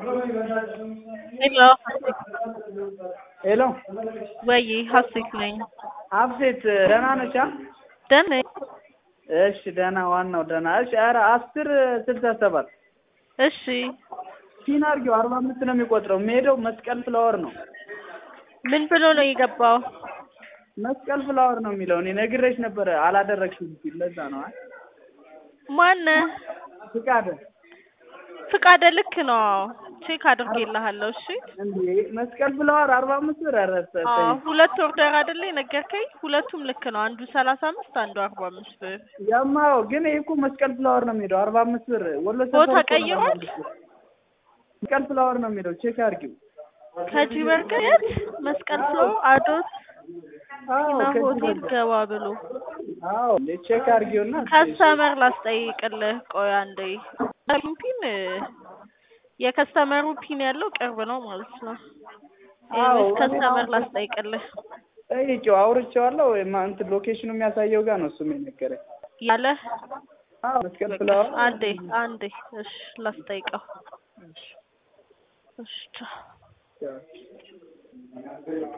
ሄሎ ሄሎ ወይ ሀሴት ነኝ። ሀሴት ደህና ነች? ደህና ነኝ። እሺ ደህና ዋናው ደህና። እሺ ኧረ አስር ስልሳ ሰባት እሺ ፒን አድርጊው አርባ አምስት ነው የሚቆጥረው። የሚሄደው መስቀል ፍላወር ነው። ምን ብሎ ነው የገባው? መስቀል ፍላወር ነው የሚለው። እኔ ነግሬሽ ነበረ አላደረግሽም ሲል ለዛ ነው። አይ ማነ ፍቃደ ፍቃደ ልክ ነው። ቼክ አድርጌልሃለሁ። እሺ እንዴ መስቀል ፍላወር አርባ አምስት ብር ረሰ አዎ ሁለት ኦርደር አይደለ የነገርከኝ? ሁለቱም ልክ ነው። አንዱ ሰላሳ አምስት አንዱ አርባ አምስት ብር። ያማው ግን ይሄ እኮ መስቀል ፍላወር ነው የሚሄደው አርባ አምስት ብር ወሎ ሰፈር ቦታ እኮ ነው ቀይሯል? መስቀል ፍላወር ነው የሚለው ቼክ አድርጊው። ከጂ በርገር የት መስቀል ፍሎ አዶት አዎ ና ከዚህ ሆቴል በቃ ገባ ብሎ አዎ ቼክ አድርጊውና ከስተመር ላስጠይቅልህ። ቆይ አንዴ ፒን የከስተመሩ ፒን ያለው ቅርብ ነው ማለት ነው። አዎ ኤኒዌይስ ከስተመር ላስጠይቅልህ ጠይቄው አውርቼዋለሁ። ወይም እንትን ሎኬሽኑ የሚያሳየው ጋር ነው እሱም የነገረኝ። ያለ አዎ መስቀል ፍላወር አንዴ አንዴ እሺ ላስጠይቀው። እሺ ቻው። ቻው።